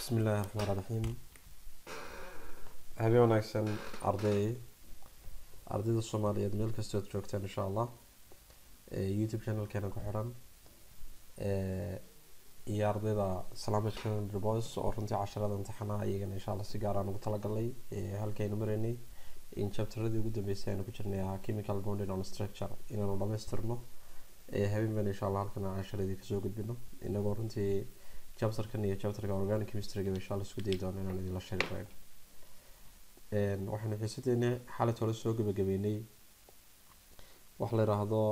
bismillaahi raxmaan raxiim habeen wanaagsan arday ardayda soomaaliyeed meel kastood joogtaan insha allah youtube channelkeena ku xiran iyo ardayda salaamaj calendar boys oo runtii casharada imtixaanaha iyagana insha allah si gaar aan ugu talagalnay halkaynu maraynay in chapteradii ugu dambeysay aynu ku jirnay ahaa chemical bonded on structure inaanu dhamaystirno habeen baan insha allah halkan casharadii kasoo gudbino inagoo runtii chapterkan iyo chapterka organic chemistryga insha allah isku dayi doono inaan idinla sheegi karayn waxaynu xiisadeena xalit hore soo gabagabeynay waxa la yiraahdo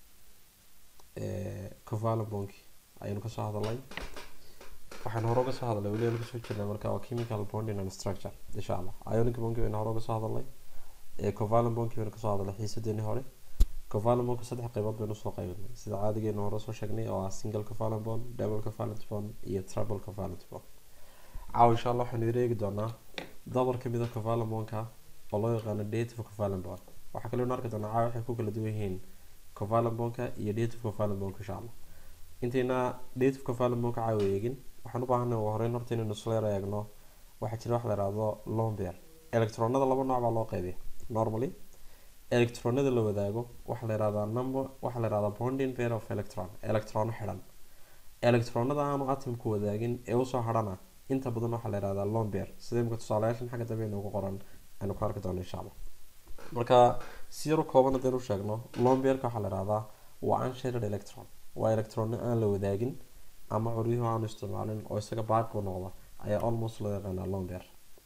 covalent bonk ayaynu kasoo hadalnay waxaynu hore uga soo hadalnay weli aynu kasoo jirnay marka waa chemical bonding and structure insha allah ionic bonki baynu hore uga soo hadalnay covalent bonki baynu kasoo hadalnay xiisadeeni hore covalent bonka saddex qaybood baynu usoo qaybinay sida caadigeenu hore soo sheegnay oo ah single covalent bond double covalent bond iyo triple covalent bond caawa insha allah waxaynu idin eegi doonaa dabar kamid a covalent bondka oo loo yaqaano dative covalent bond waxaa kaloo arki doonaa caawa waxay ku kala duwan yihiin covalent bondka iyo dative covalent bondka insha allah intayna dative covalent bondka caawa eegin waxaan u baahanay ugu horeyn horta inaynu isla yar eegno waxaa jira wax la yihahdo lomber electronada laba nooc baa loo qaybiya normally electronada la wadaago waxaa la yihahdaa number waxaa la yihahdaa bonding pair of electron electrono xidhan electronada aanu atomku wadaagin ee usoo hadhana inta badan waxaa la yihahdaa lomber sida imika tusaalayaashan xagga dambe inoogu qoran aynu ku arki doono insha allah marka si yar u kooban haddaynu sheegno lomberka waxaa la yihahdaa waa unshared electron waa electrono aan la wadaagin ama curyuhu aanu isticmaalin oo isaga baaqi u noqda ayaa almost loo yaqaanaa lomber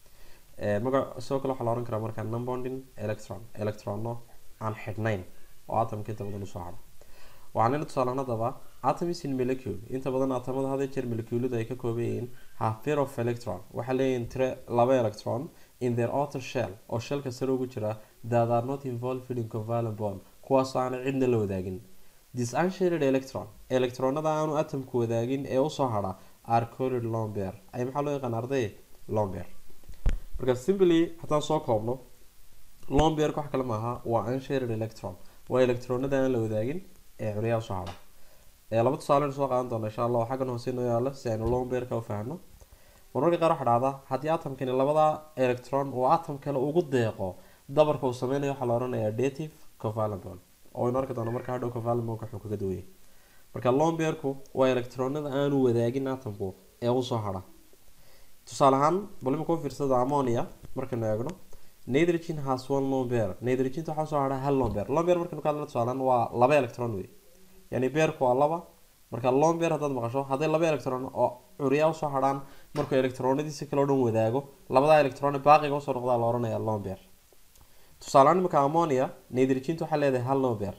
magac sidoo kale waxaa la ohan karaa markaa numbonding electron electrono aan xidhnayn oo atomka inta badan usoo hadha waxaanayna tusaalaan haddaba atoms in molecule inta badan atomada had jeer moleculada ay ka kooban yihiin half pair of electron waxaa leeyihiin tire laba electron in their outer shell oo shellka sare ugu jira that are not involved in covalent bond kuwaasoo aana cidna la wadaagin this unshared electron electronada aanu atomku wadaagin ee usoo hadha are called lomber ay maxaa loo yaqaan arday lomber marka simply haddaan soo koobno lomberka wax kale maaha waa unshared electron waa electronada aan la wadaagin ee curyaha soo hadha ee laba tusaale soo qaadan doona insha allah xaggan hoose inoo yaalo si aynu lomberka u fahamno marmarka qaar waxaa dhacda haddii atomkani labada electron uu atom kale ugu deeqo dabarka uu sameynayo waxaa la odhanayaa dative covalent bond oo aynu arki doono marka hadhow covalent bondka wuxuu kaga duwayay marka lomberku waa electronada aanu wadaagin atomku ee usoo hadha tusaale ahaan bal imika u fiirsada ammonia markaynu eegno nitrogen has one lomber nitrogenta waxaa soo hadha hal lomber lomber markaynu ka hadlno tusaalehaan waa laba electron wey yani beerku waa laba marka lomber haddaad maqasho hadday laba electron oo curyaa usoo hadhaan markuu electronadiisi kale o dhan wadaago labada electron baaqiga usoo noqdaa la ohanaya lomber tusaalehaan imika ammonia nitrogentu waxaa leedahay hal lomber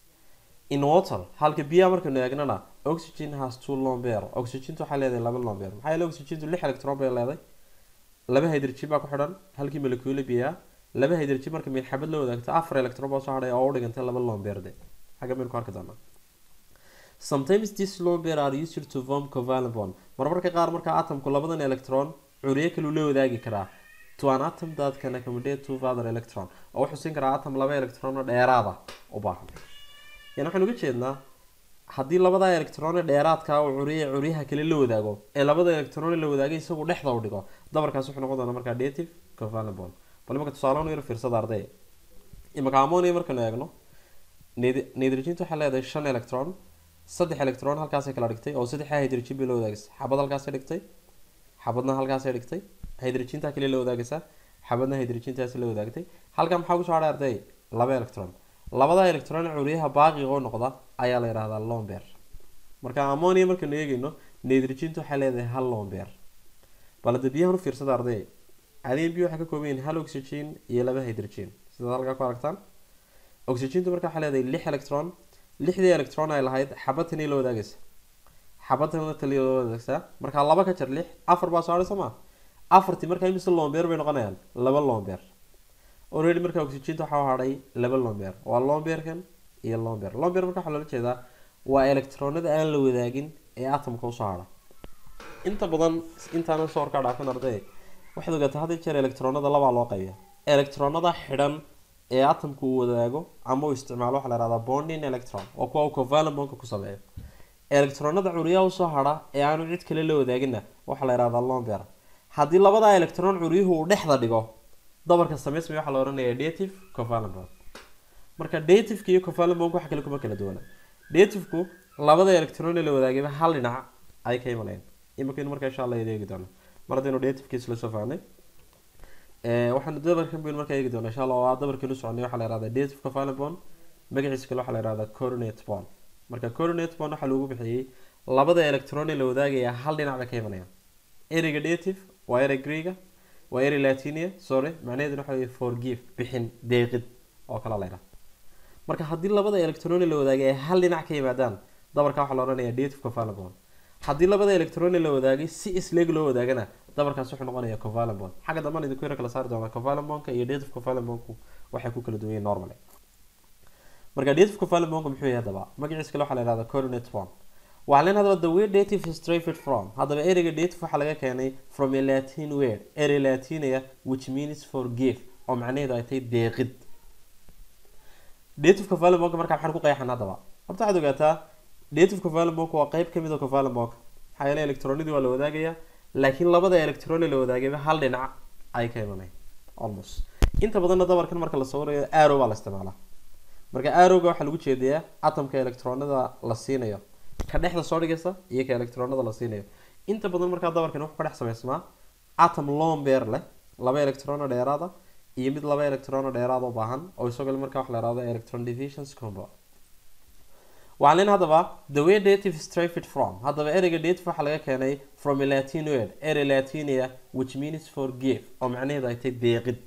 in water halka biyaha markaynu eegnana oxygen has two lomber oxygentu waxaa leedahay laba lomber maxaa yeele oxygentu lix electron bay leedahay laba hydrogen baa ku xidhan halkii molecule biyaa laba hydrogen marka milxabad la wadaagto afar electron baa soo hadhay oo u dhigantay laba lomberde xagga maynu ku arki doonaa sometimes this lomber are used to form covalent bond marmarka qaar marka atomku labadan electron curyo kaluu la wadaagi karaa to an atom that can accommodate two other electron oo wuxuu siin karaa atom laba electron oo dheeraada u baahan yani waxaan uga jeednaa haddii labada electron dheeraadka uu curiye curyaha kale la wadaago ee labada electron la wadaagay isagu dhexda u dhigo dabarkaas wuxuu noqon doonaa markaa dative covalent bond bal imaka tusaale yar fiirsada arday imaka ammonia markaynu eegno nitrogentu waxay leedahay shan electron saddex electron halkaasay kala dhigtay oo saddexa hydrogen bay la wadaagaysa xabad halkaasay dhigtay xabadna halkaasay dhigtay hydrogentaa kale la wadaagaysa xabadna hydrogentaasi la wadaagtay halkan maxaa kusoo hadhay arday laba electron labada electron curyaha baaqiga oo noqda ayaa la yidhahdaa lomber marka ammonia markaynu eegeyno nitrogentu waxay leedahay hal lomber bal hadda biyahan u fiirsada arday caadiyan biyo waxay ka kooban yihiin hal oxygen iyo laba hydrogen sidaad halkaa ku aragtaan oxygentu marka waxay leedahay lix electron lixdii electron ay lahayd xabadtani la wadaagaysa xabadtana taliya la wadaagsaa markaa laba ka jar lix afar baa soo hadhay soo maa afartii markaa imise lomber bay noqonayaan laba lomber already markaa oxygenta waxaa hadhay laba lomber waa lomberkan iyo lomber lomber marka waxaa loola jeedaa waa electronada aan la wadaagin ee atomka usoo hadha inta badan intaanan soo horkaa dhaafin arday waxaad ogaataa hadii jeer electronada labaa loo qaybiya electronada xidhan ee atomka uu wadaago ama uu isticmaalo waxaa la yihahdaa bonding electron waa kuwa uu covalent bondka ku sameeyo electronada curyaha usoo hadha ee aanu cid kale la wadaagina waxaa la yihahdaa lomber haddii labada electron curyuhu uu dhexda dhigo dabarka samaysmaya waxaa la ohanaya dative covalent bond marka dativeka iyo covalent bond waxa kale kuma kala duwana dativeku labada electron ee la wadaagayba hal dhinac ay ka imanayaan imakaynu marka insha allah eegi doono mar haddaynu dativekiis la soo fahnay waxaanu dabarkan baynu markaa eegi doona insha allah waa dabarkeenu soconay waxaa la yihahdaa dative covalent bond magaciisa kale waxaa la yihahdaa coronate bond marka coronate bond waxaa loogu bixiyey labada electron ee la wadaagaya hal dhinac bay ka imanayaan ereyga dative waa erey greega waa erey latinia sorry macnaheeduna waxa wey forgive bixin deeqid oo kale la yidhaha marka haddii labada electron ee la wadaagay ay hal dhinac ka yimaadaan dabarka waxaa la odhanaya dative covalent bond haddii labada electron ee la wadaagay si isleeg loo wadaagana dabarkaas wuxuu noqonaya covalent bond xagga dambana idinku yara kala saari doonaa covalent bondka iyo dative covalent bondku waxay ku kala duwan yihiin normally marka dative covalent bondku muxuu yahay haddaba magaciisa kale waxaa la yihahdaa coordinate bond waxaa leen hadaba the word dative is derived from haddaba ereyga dative waxaa laga keenay from a latin word erey latinia which means forgive oo macnaheedu ay tahay deeqid dative covalent bondka markaa maxaan ku qeexan haddaba horta waxaad ogaataa dative covalent bondka waa qeyb kamid a covalent bondka maxaa yeelay electronidii waa la wadaagayaa laakiin labada electron ee la wadaagayba hal dhinac ay ka imanay almost inta badanna dabarkan marka la sawirayo arrow baa la isticmaalaa marka arrowga waxaa lagu jeedayaa atomka electronada la siinayo ka dhexda soo dhigaysa iyo ka electronada la siinayo inta badan markaa dabarkan wuxuu ka dhex samaysmaa atom lombeer leh laba electrono dheeraada iyo mid laba electrono dheeraad u baahan oo isagoo markaa wax la yihahdo electron divisions combo waxaa leen haddaba the way dative is derived from haddaba ereyga dative waxaa laga keenay from a latin word erey latinia which means forgive oo macnaheedu ay tahay deeqid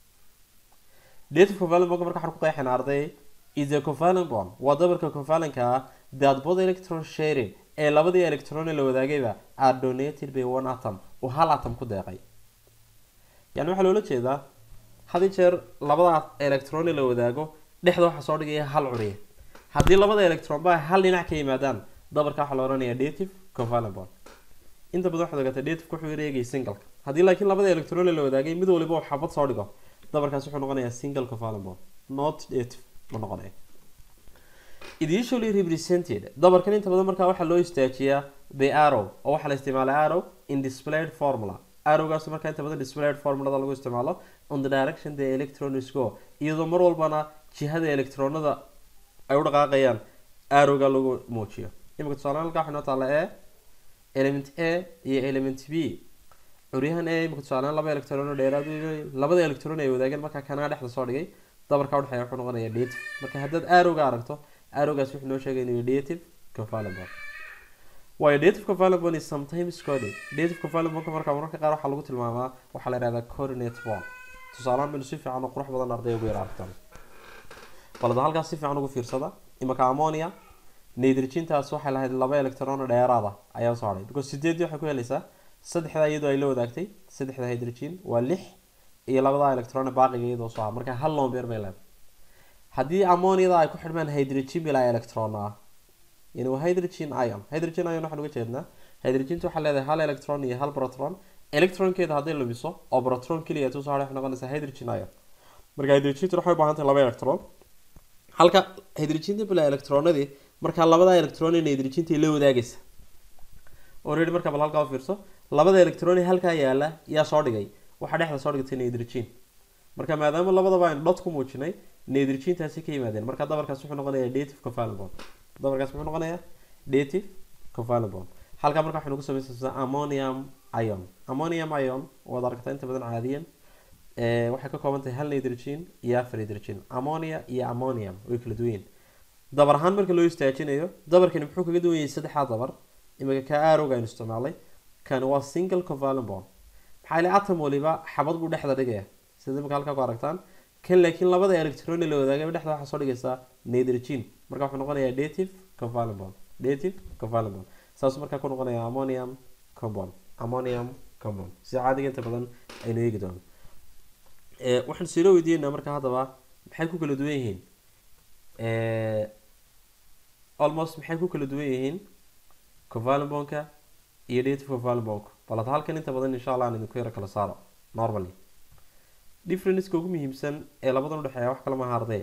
dative covalent bond marka waxaan ku qeexayna arday is a covalent bond waa dabarka covalentka ah that both electron sharing ee labadii electron ee la wadaagayba are donated by one atom uu hal atom ku deeqay yani waxaa loola jeedaa hadi jeer labada electron ee la wadaago dhexda waxaa soo dhigaya hal curiye haddii labada electron ba hal dhinac ka yimaadaan dabarka waxaa la ohanaya dative covalent bond inta badan waxaad ogaata dative wuxuu eegay singleka haddii laakiin labada electron ee la wadaagay mid waliba uu xabad soo dhigo dabarkaas wuxuu noqonayaa single covalent bond not dative ma noqonaya it usually represented dabarkan inta badan markaa waxaa loo istaajiyaa by arrow oo waxaa la isticmaalaa arrow in displayed formula arrowgaas markaa inta badan displayed formulada lagu isticmaalo on the direction the electrons go iyadoo mar walbana jihada electronada ay u dhaqaaqayaan arrowga lagu muujiyo imika tusaale halkaa waxaa noo taala e element a iyo element b curyahan e imika tusaale laba electron dheeraad labada electron ay wadaageen markaa kanaa dhexda soo dhigay dabarka udhexeeya wuxuu noqonayaa dative marka haddaad arrowga aragto arrowgaas wuxuu noo sheegay inuu dative covalent bond waayo dative covalent bond is sometimes coded dative covalent bondka markaa mararka qaar waxaa lagu tilmaamaa waxaa la yihahdaa coordinate bond tusaalehaan baynu si fiican oo qurux badan arday ugu yara aragtaan balada halkaas si fiican ugu fiirsada imaka ammonia nitrogentaas waxay lahayd laba electron dheeraada ayaa soo hadhay because sideedii waxay ku helaysaa saddexda iyadoo ay la wadaagtay saddexda hydrogen waa lix iyo labada electron baaqiga iyadoo soo marka hal lombeer bay leedahay haddii ammoniada ay ku xidhmaan hydrogen bilaa electron ah yani waa hydrogen ion hydrogen ion waxaan uga jeednaa hydrogenta waxaa leedahay hal electron iyo hal proton electronkeeda hadday lumiso oo proton keliya tusoo hadhay waxay noqonaysaa hydrogen ion marka hydrogenta waxay u baahan tahay laba electron halka hydrogenta bilaa electronadii markaa labada electron in hydrogenta la wadaagaysa already marka bal halkaa u fiirso labada electron halkaa yaala yaa soo dhigay waxaa dhexda soo dhigtay nitrogen marka maadaama labadaba aynu dot ku muujinay nitrogentaasi ka yimaadeen marka dabarkaas wuxuu noqonayaa dative covalent bond dabarkaas muxuu noqonayaa dative covalent bond halkaa marka waxaynu ku samaysanaa ammonium ion ammonium ion waad aragtaa inta badan caadiyan waxay ka kooban tahay hal nitrogen iyo afar hydrogen ammonia iyo ammonium way kala duwan yihiin dabar ahaan marka loo istaajinayo dabarkani muxuu kaga duwan yahay saddexdaa dabar imika ka arrowga aynu isticmaalay kan waa single covalent bond maxaa ile atom waliba xabad buu dhexda dhigaya sida imika halkaa ku aragtaan kan laakiin labada electron la wadaagay dhexda waxaa soo dhigaysaa nitrogen marka wuxuu noqonayaa dative covalent bond dative covalent bond saasuu markaa ku noqonaya ammonium compound ammonium compound sida caadiga inta badan aynu eegi doono waxaan silo weydiinaa marka haddaba maxay ku kala duwan yihiin almost maxay ku kala duwan yihiin covalent bondka iyo dative covalent bondka bal hadda halkan inta badan insha allah aan idinku yaro kala saaro normally differenceka ugu muhiimsan ee labadan udhexeeya wax kala maha arday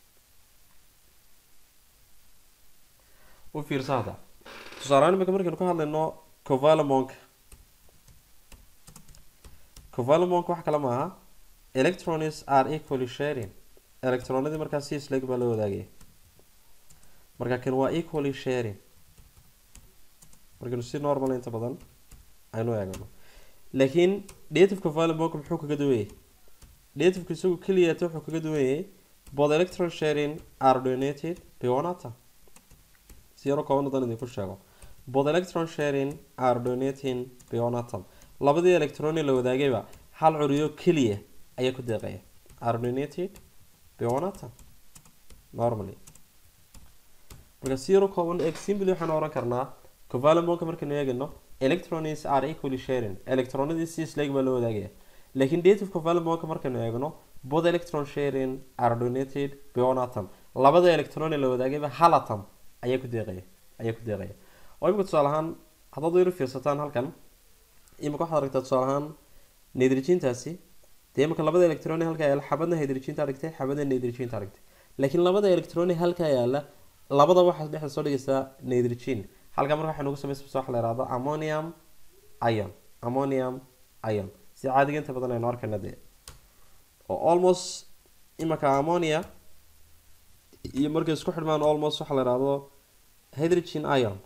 u fiirsa hadda tusaalehaan imika markaynu ka hadlayno covalent bondka covalent bondka wax kale maaha electrons are equally sharing electronadii markaa si isleg baa la wadaagaya marka kan waa equally sharing markaynu si normal inta badan aynu eegno laakiin native covalent bondka muxuu kaga duwan yahay nativeka isagu keliyata wuxuu kaga duwan yahay both electron sharing are donated by one atom si yaro kooban hadan idinku sheego both electron sharing are donating by one atom labadii electron ee la wadaagayba hal curiyo keliya ayaa ku deeqaya are donated by one atom normally marka si yaro kooban eeg simply waxaan oran karnaa covalent bondka markaynu eegayno electrons are equally sharing electronadii si isleeg baa loo wadaagaya laakiin native covalent bondka markaynu eegno both electron sharing are donated by one atom labada electron ee la wadaagayba hal atom ayaa ku deeqaya ayaa ku deeqaya oo imika tusaale ahaan haddaad yaro fiirsataan halkan imika waxaad aragtaa tusaale ahaan nitrogentaasi dee imika labada electron ee halkaa yaala xabadna hydrogenta aragtay xabadna nitrogenta aragtay laakiin labada electron ee halkaa yaala labada waxaad dhexda soo dhigaysaa nitrogen halkaa marka waxay nagu samaysa waxa la yihahdo ammonium ion ammonium ion si caadiga inta badan aynu arkayna dee oo almost imaka ammonia iyo markay isku xidhmaan almost waxaa la yihahdo hydrogen ion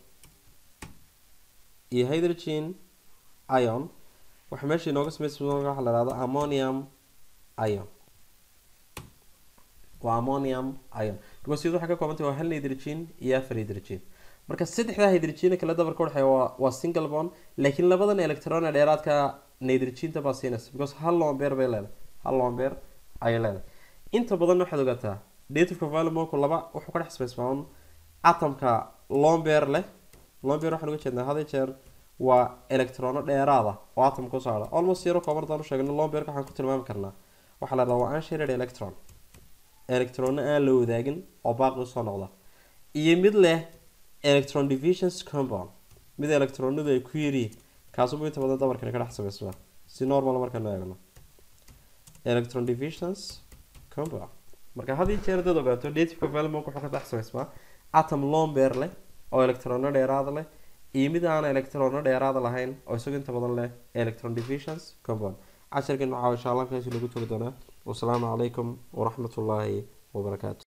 iyo hydrogen ion waxa meesha inooga samaysa waxa la yihahdo ammonium ion waa ammonium ion because iyadu waxay ka koobantay waa hal hydrogen iyo afar hydrogen marka saddexda hydrogen kala dabarka udhexeeya waa waa single bond laakiin labadan electron ee dheeraadka nitrogenta baa siinaysa because hal lombeer bay leedahay hal lombeer ayay leedahay inta badan waxaad ogaataa native covalent bondku laba wuxuu ka dhex samaysmaa un atomka lombeer leh lombeer waxaan uga jeednaa had jeer waa electrono dheeraada oo atomka ku saara almost yaro kooban hadaan u sheegno lombeerka waxaan ku tilmaami karnaa waxaa la dhahdaa waa unshared electron electrono aan la wadaagin oo baaqi usoo noqda iyo mid leh electron divisions compound mid electronadu ay ku yiriin kaasubu inta badan dabarkani ka dhex samaysmaa si normal markaynu eegno electron divisions compound marka had iyo jeer dad ogaato native covalent bondka wuxuu ka dhex samaysmaa atom lombeer leh oo electrono dheeraada leh iyo mid aan electrono dheeraada lahayn oo isagu inta badan leh electron divisions compound casharkan waxaa insha allah halkaasi lagu togi doonaa wasalaamu calaykum waraxmatullaahi wabarakaatu